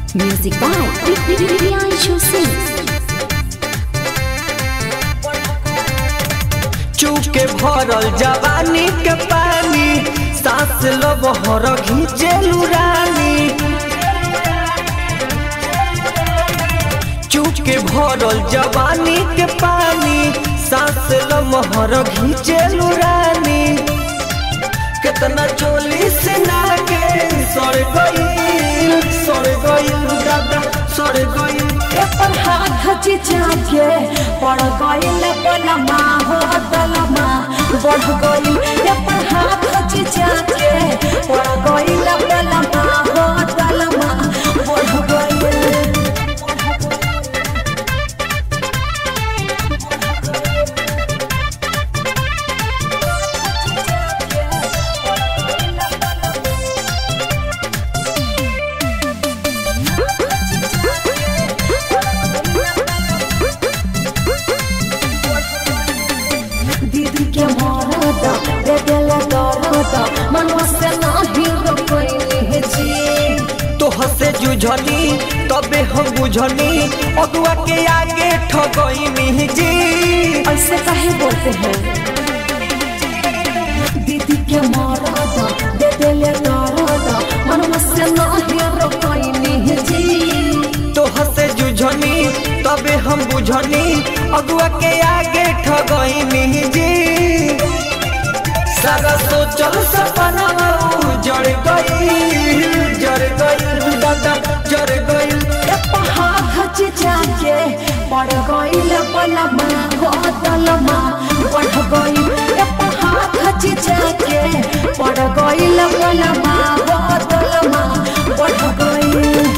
Music by Priyanshu Singh. चूके भरल जवानी के पानी सांस लो बहर घींचे रानी चूके भरल जवानी के पानी सांस लो मोहर घींचे रानी कितना चोली से नागे सड़ गई सड़ गई दादा सड़ गई एपर हाथ चिचाके पड़ गइल पलमा हो दलमा बढ़ गइल एपर हाथ चिचाके पड़ गइल पलमा हो दलमा बढ़ गइल दीदी के मरद दे देले दरद मनवा से नाही रोकइले जी तो हसे जुझनी तबे हम बुझनी अगुआ के आगे ठगई जी ऐसे काहे बोलते हैं दीदी के मरद दे देले दरद मनवा से नाही रोकइले जी तो हसे जुझनी तबे हम बुझनी अगुआ के आगे ठगई जी सारा सोचल सपना जड़ गई जड़ गई दादा जड़ गई हाथ चिचाके पड़ गइल पलमा हो दलमा बढ़ गइल हाथ चिचाके पड़ गइल पलमा हो दलमा बढ़ गइल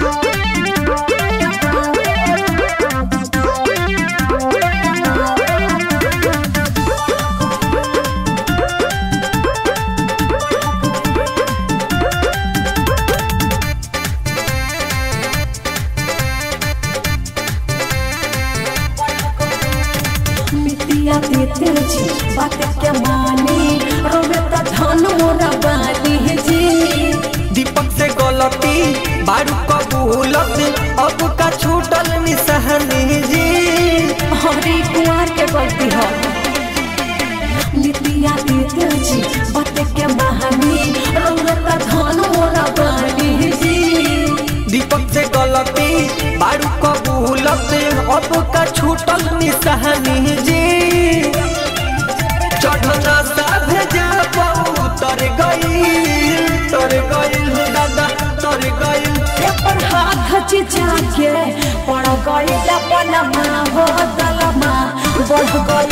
मितिया देते जी बात के मानी रोवे त धन मोरा बानी जी दीपक से गलती बारू कबूलत अब का छूटल निसहनी जी हरी कुमार के गलती है मितिया देते जी बात के मानी रोवे त धन मोरा बानी जी दीपक से गलती बारू कबूलत अब का छूटल निसहनी जी चढ़ना साध जा तर गई तर गई दादा तर गई एपर हाथ चिचाके पड़ गइल पलमा हो दलमा बढ़ गइल